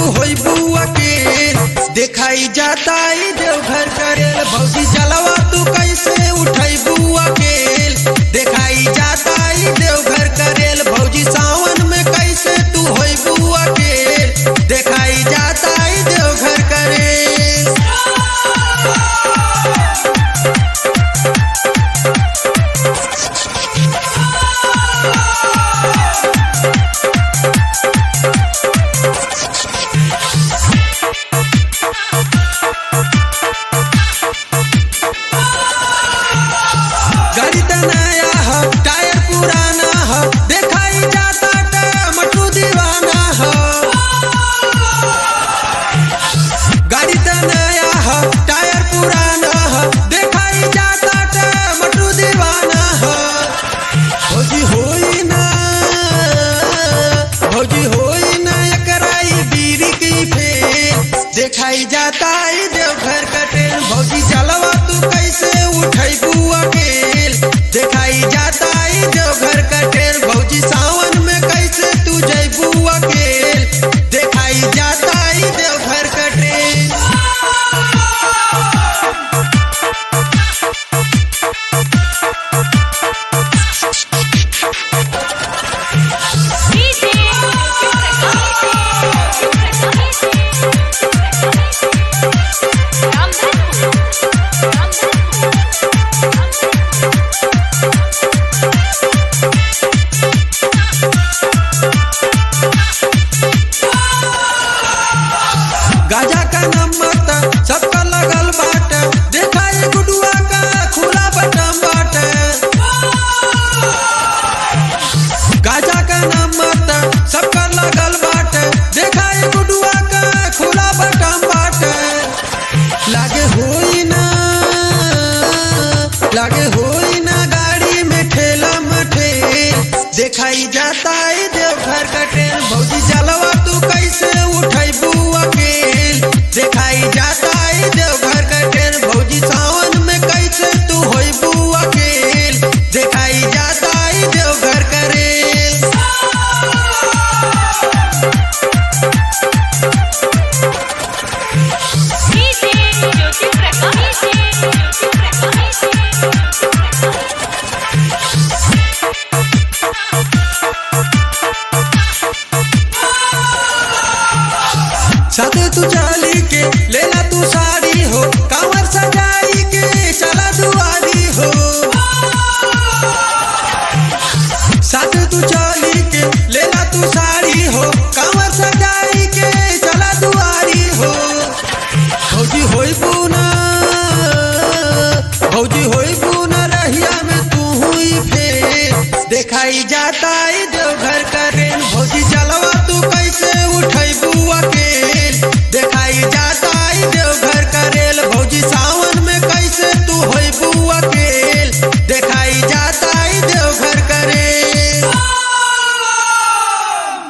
होई बुआ के दिखाई जाता ई देवघर करेल भौजी जलवा तू कैसे उठाई बुआ के दिखाई जाता ई देवघर करेल भौजी सावन में कैसे तू होई बुआ के दिखाई जाता ई देवघर करेल गाड़ी त नया ह टायर पुराना ह दिखाई जाता टमाटू दीवाना ह गाड़ी त नया ह टायर पुराना ह दिखाई जाता टमाटू दीवाना ह भौजी होई ना भौजी होई ना एकराई बीरी की फेर दिखाई जाता ई देवघर का ट्रेन भौजी जलवा तू कैसे उठाई बुआ केल दिखाई जाता ई देवघर का ट्रेन भौजी सावन में कैसे तू जई बुआ केल दिखाई जाता ई देवघर का ट्रेन डीजे गाजा का नमक त सबका लगल बाट देखा ये गुडुआ का खुला बटम बाट गाजा का नमक त सबका लगल बाट देखा ये गुडुआ का खुला बटम बाट लागे होई ना लागे होई ना गाड़ी में ठेला मठे दिखाई जाता है देवघर का ट्रेन भौजी जलवा तू कैसे उठाई बुआ के दिखाई जाता है देवघर का ट्रेन भौजी सावन में कैसे तू होई बुआ के दिखाई जाता है देवघर का रेल डीजे ज्योति प्रकाश ज्योति प्रकाश साथे तू चाली के लेला तू साड़ी हो कांवर सजाई के चला दुआरी हो साथे तू चाली के लेला तू साड़ी हो